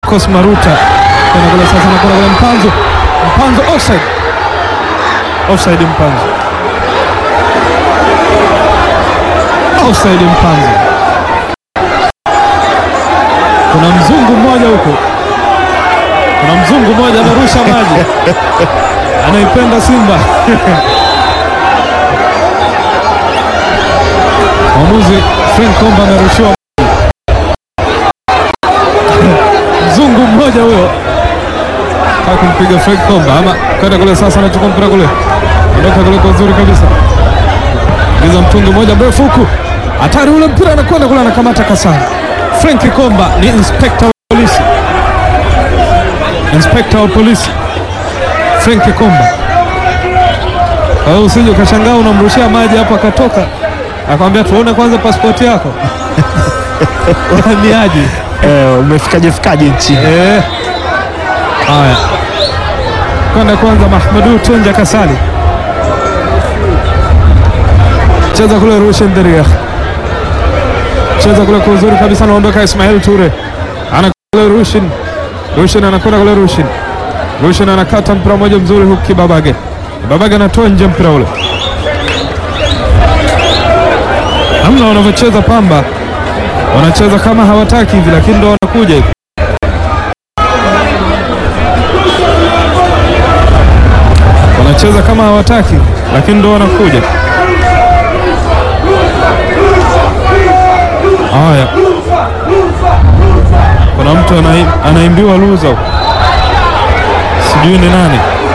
Marcos Maruta kwenda kule sasa, na kwenda kule Mpanzo, Mpanzo offside, offside Mpanzo, offside Mpanzo. Kuna mzungu mmoja huko, kuna mzungu mmoja amerusha maji, anaipenda Simba mwamuzi Frank Komba amerushiwa mzungu mmoja huyo kaa kumpiga Frank Komba ama kwenda kule sasa, anachukua mpira kule, ondoka kule kwa uzuri kabisa, ingiza mtungi mmoja mrefu huku, hatari ule mpira, anakwenda kule, anakamata Kasani. Frank Komba ni inspekta wa polisi, inspekta wa polisi Frank Komba. Kwa hiyo usije ukashangaa unamrushia maji hapo akatoka akamwambia tuone kwanza pasipoti yako uhamiaji. Eh, umefikaje fikaje nchini? Eh. Haya, kwenda kwanza Mahmudu Tunja Kasali, cheza kule Rushen Deria, cheza kule kwa uzuri kabisa, anaondoka Ismail Ture, ana kule Rushin, Rushin anakwenda kule Rushin, Rushin anakata mpira mmoja mzuri huku Kibabage, Kibabage anatoa nje mpira ule. Namna wanavyocheza Pamba, wanacheza kama hawataki hivi, lakini ndo wanakuja hivi. wanacheza kama hawataki lakini ndo wanakuja. Haya, kuna mtu anai, anaimbiwa luza huko, sijui ni nani.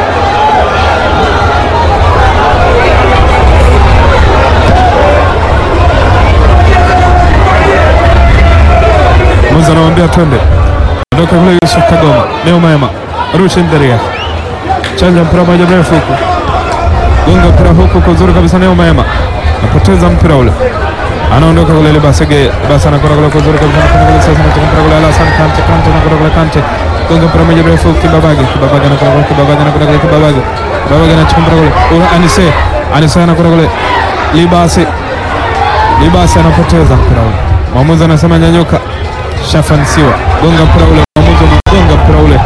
Muza anamwambia twende, ondoka kule. Yusuf Kagoma, Neo Maema, Rushin Deria chanja mpira moja mrefu huku, gonga mpira huku kwa uzuri kabisa. Neo Maema napoteza mpira ule, anaondoka kule Libasege, basi anakwenda kule kwa uzuri kabisa, anakwenda kule sasa, anatoka mpira kule Alasan Kante, Kante anakwenda kule Kante, gonga mpira moja mrefu Kibabage, Kibabage anakwenda kule, Kibabage anakwenda kule, Kibabage, Kibabage anachukua mpira kule, ula Anise, Anise anakwenda kule Libase, Libase anapoteza mpira ule, mwamuzi anasema nyanyuka, shafansiwa, gonga mpira ule, mwamuzi anagonga mpira ule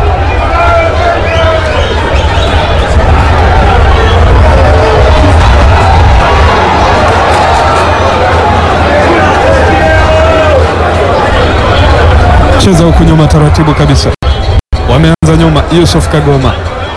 cheza huku nyuma taratibu kabisa, wameanza nyuma. Yusuf Kagoma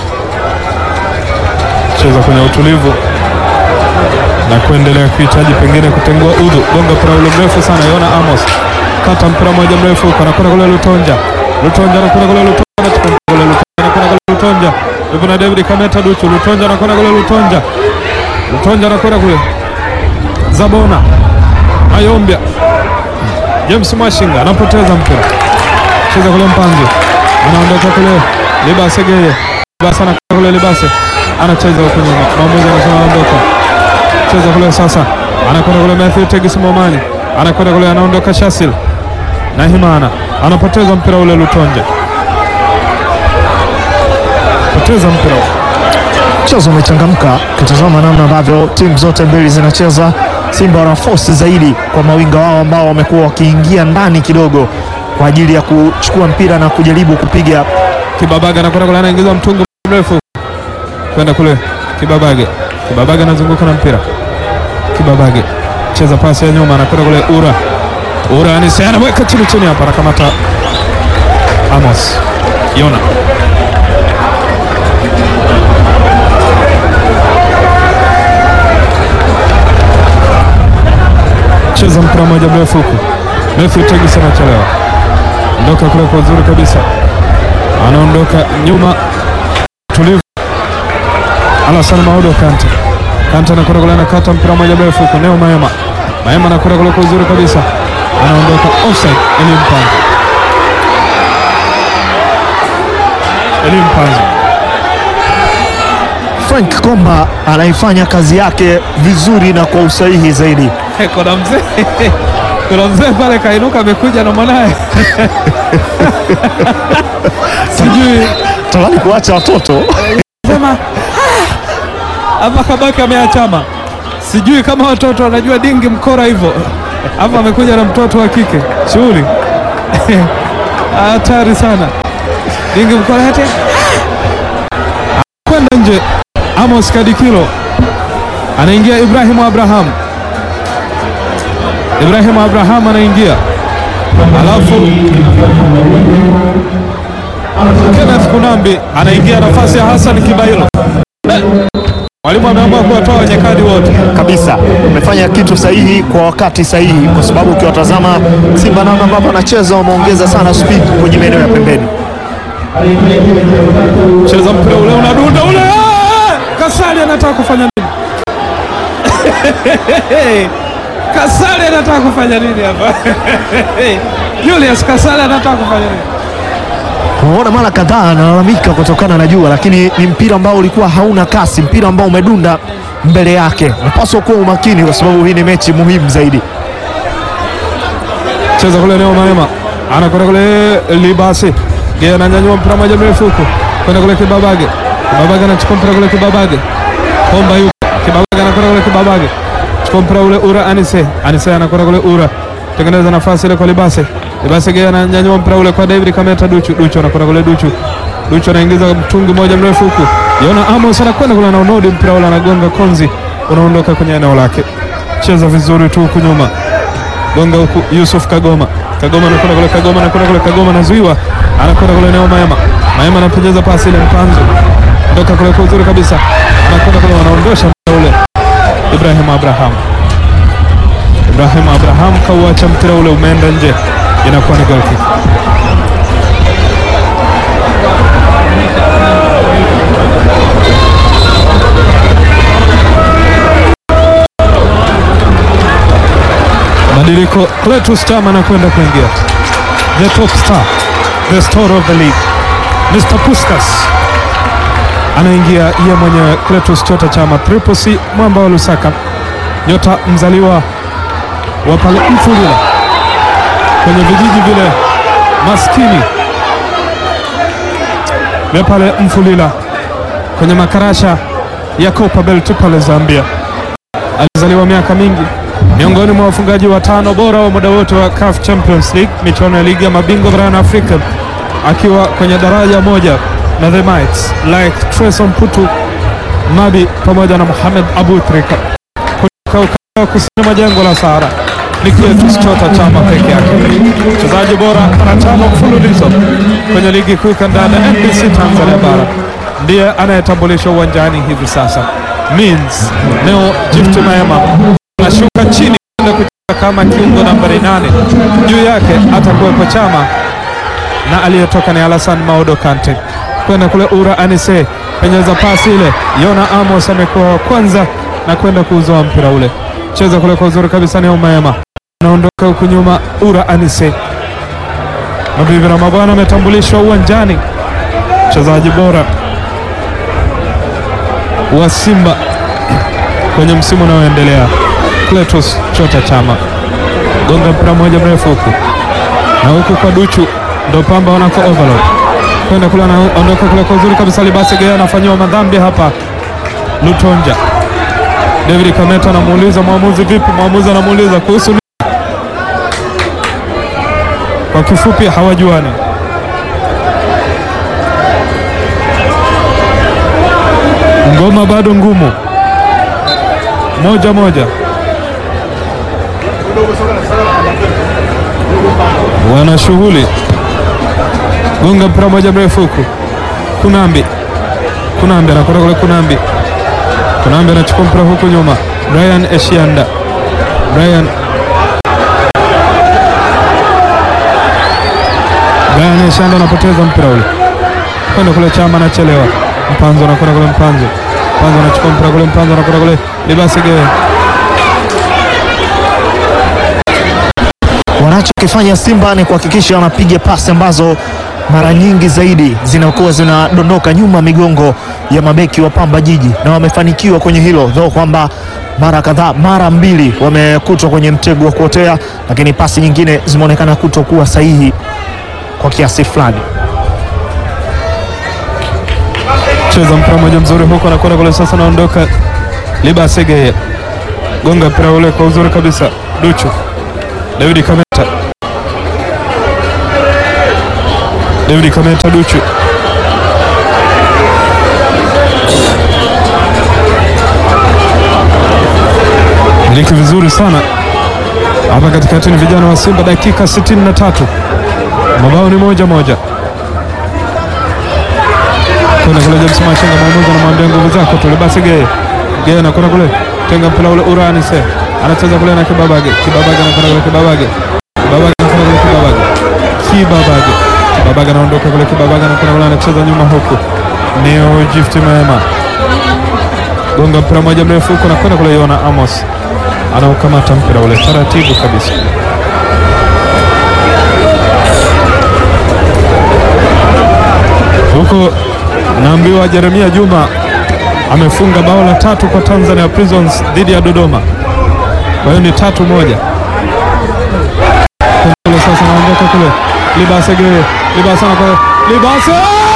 cheza kwenye utulivu na kuendelea kuhitaji pengine kutengua udhu. Gonga mpira ule mrefu sana, Yona Amos kata mpira moja mrefu huko, anakwenda kule Lutonja, Lutonja anakwenda kule Lutonja, anakwenda kule Lutonja, anakwenda kule Lutonja, yupo na David Kameta Duchu, Lutonja anakwenda kule Lutonja, Lutonja anakwenda kule Zabona Mayombia James Mwashinga anapoteza mpira, cheza kule Mpanzo, anaondoka kule Libase Geye, Libase anakwenda kule Libase, anacheza huko nyuma, mwamuzi anasema aondoka, cheza kule sasa, anakwenda kule Matthew Tegis Momani, anakwenda kule, anaondoka Shasil na Himana, anapoteza mpira ule Lutonja, poteza mpira Mchezo umechangamka, ukitazama namna ambavyo timu zote mbili zinacheza. Simba wana force zaidi kwa mawinga wao ambao wamekuwa wakiingia ndani kidogo kwa ajili ya kuchukua mpira na kujaribu kupiga. Kibabage anakwenda kule, anaingiza mtungi mrefu kwenda kule. Kibabage, Kibabage anazunguka na mpira. Kibabage cheza pasi ya nyuma, anakwenda kule. Ura, Ura Anise anaweka chini chini, hapa anakamata Amos Yona. Cheza mpira moja mrefu huku, Matthew Tegis anachelewa, ondoka kule kwa uzuri kabisa anaondoka nyuma tulivu. Alasan Maudo Kante, Kante anakwenda kule, anakata mpira moja mrefu huko. Neo Maema, Maema anakwenda kule kwa uzuri kabisa, anaondoka offside. Elie Mpanzo, Elie Mpanzo Frank Komba anaifanya kazi yake vizuri na kwa usahihi zaidi. kuna mzee kuna mzee pale kainuka, amekuja na mwanaye sijui Tamani kuacha watoto sema hapa Kabaki ameachama, sijui kama watoto wanajua dingi mkora hivyo hapa. Amekuja na mtoto wa kike shughuli hatari sana. Dingi Mkolete kwenda nje. Amos Kadikilo anaingia. Ibrahimu Abraham, Ibrahimu Abraham anaingia, alafu Kenneth Kunambi anaingia nafasi ya Hassan Kibailo. Mwalimu ameamua kuwatoa wenye kadi wote. kabisa umefanya kitu sahihi kwa wakati sahihi, kwa sababu ukiwatazama Simba namna ambavyo anacheza wameongeza sana speed kwenye maeneo ya pembeni. Cheza mpira ule unadunda ule. Ah! Kasali anataka kufanya nini? Kasali anataka kufanya nini hapa? Julius Kasali anataka kufanya nini? Unaona mara kadhaa analalamika kutokana na jua, lakini ni mpira ambao ulikuwa hauna kasi, mpira ambao umedunda mbele yake. Unapaswa kuwa umakini, kwa sababu hii ni mechi muhimu zaidi. Cheza kule Neo Maema anakwenda kule Libasi, yeye ananyanyua mpira moja mrefu huko kwenda kule Kibabage. Kibabage anachukua mpira kule Kibabage, Komba yuko Kibabage anakwenda kule Kibabage, chukua mpira ule Ura Anise, Anise anakwenda kule Ura, tengeneza nafasi ile kwa Libase. Libase yeye ananyanyua mpira ule kwa David Kameta Duchu, Duchu anakwenda kule Duchu, Duchu anaingiza mtungi moja mrefu huku, Yona Amos anakwenda kule anaunodi mpira ule anagonga konzi, unaondoka kwenye eneo lake. Cheza vizuri tu huku nyuma gonga huku Yusuf Kagoma, Kagoma anakwenda kule, Kagoma anakwenda kule, Kagoma anazuiwa, anakwenda kule Neo Maema, Maema anapenyeza pasi ile mpanzo toka kule kwa uzuri kabisa, anakwenda kule, wanaondosha mpira ule. Ibrahim Abraham, Ibrahim Abraham kauacha mpira ule, umeenda nje, inakuwa ni goal kick. Mabadiliko, Cletus Chama anakwenda kuingia, the top star, the star of the league, Mr Puskas anaingia yeye mwenyewe, Cletus Chota Chama, Triple C, mwamba wa Lusaka, nyota mzaliwa wa pale Mfulila, kwenye vijiji vile maskini vya pale Mfulila, kwenye makarasha ya Copa Belt pale Zambia. Alizaliwa miaka mingi miongoni mwa wafungaji watano bora wa muda wote wa CAF Champions League, michuano ya ligi ya mabingwa barani Afrika, akiwa kwenye daraja moja na the Mites like Tresor Mputu Nabi pamoja na Mohamed Abu Trika kutoka ukanda wa kusini mwa jangwa la Sahara. Ni Cletus Chota Chama peke yake, mchezaji bora mara tano mfululizo kwenye ligi kuu kandanda NBC Tanzania bara, ndiye anayetambulishwa uwanjani hivi sasa. Means Neo Gift Maema anashuka chini kwenda kucheza kama kiungo nambari nane. Juu yake atakuwepo Chama na aliyetoka ni Alasan Maodo Kante kwenda kule Ura Anise, penyeza pasi ile. Yona Amos amekuwa wa kwanza na kwenda kuuzoa mpira ule, cheza kule kwa uzuri kabisa. Ni Umaema anaondoka huku nyuma, Ura Anise. Mabibi na mabwana, ametambulishwa uwanjani mchezaji bora wa Simba kwenye msimu unaoendelea Cletus Chota Chama gonga mpira mmoja mrefu huku na huku kwa Duchu ndo Pamba wanako overload kwenda kule, anaondoka kule kwa uzuri kabisa. Libasi Gea anafanyiwa madhambi hapa. Lutonja David Kameta anamuuliza mwamuzi, vipi? Mwamuzi anamuuliza kuhusu nini? Kwa kifupi hawajuani. Ngoma bado ngumu, moja moja, wana shughuli. Gonga mpira moja mrefu huku, Kunambi, Kunambi anakwenda kule, Kunambi, Kunambi anachukua mpira huku nyuma, Brian Eshianda, Brian Brian Eshianda anapoteza mpira ule, kwenda kule, Chama anachelewa Mpanzo anakwenda kule, Mpanzo Mpanzo anachukua mpira kule, Mpanzo anakwenda kule, Libasi Gea. Wanachokifanya Simba ni kuhakikisha wanapiga pasi ambazo mara nyingi zaidi zinakuwa zinadondoka nyuma migongo ya mabeki wa Pamba Jiji, na wamefanikiwa kwenye hilo though kwamba mara kadhaa, mara mbili wamekutwa kwenye mtego wa kuotea, lakini pasi nyingine zimeonekana kutokuwa sahihi kwa kiasi fulani. Cheza mpira mmoja mzuri huko, anakwenda kule sasa, naondoka Libasi Gea, gonga mpira ule kwa uzuri kabisa, Duchu David Kameta David Kameta Duchu miliki vizuri sana hapa katikati. Ni vijana wa Simba, dakika 63 mabao ni moja moja. Kwenda kule James Machenga, mwamuzi anamwambia nguvu zako tule basi. Geye Geye anakwenda kule, tenga mpira ule, urani se anacheza kule na Kibabage, Kibabage anakwenda kule, Kibabage Kibabage anakwenda kule, Kibabage Kibabage Kibabage anaondoka kule, Kibabage anakwenda kule, anacheza nyuma huku, Neo Gift Mema gonga mpira moja mrefu huko, anakwenda kule, Yona Amos anaukamata mpira ule taratibu kabisa. Huko naambiwa Jeremia Juma amefunga bao la tatu kwa Tanzania Prisons dhidi ya Dodoma, kwa hiyo ni tatu moja. Kule sasa naondoka kule, Libase Geye, Libase anakwenda, Libase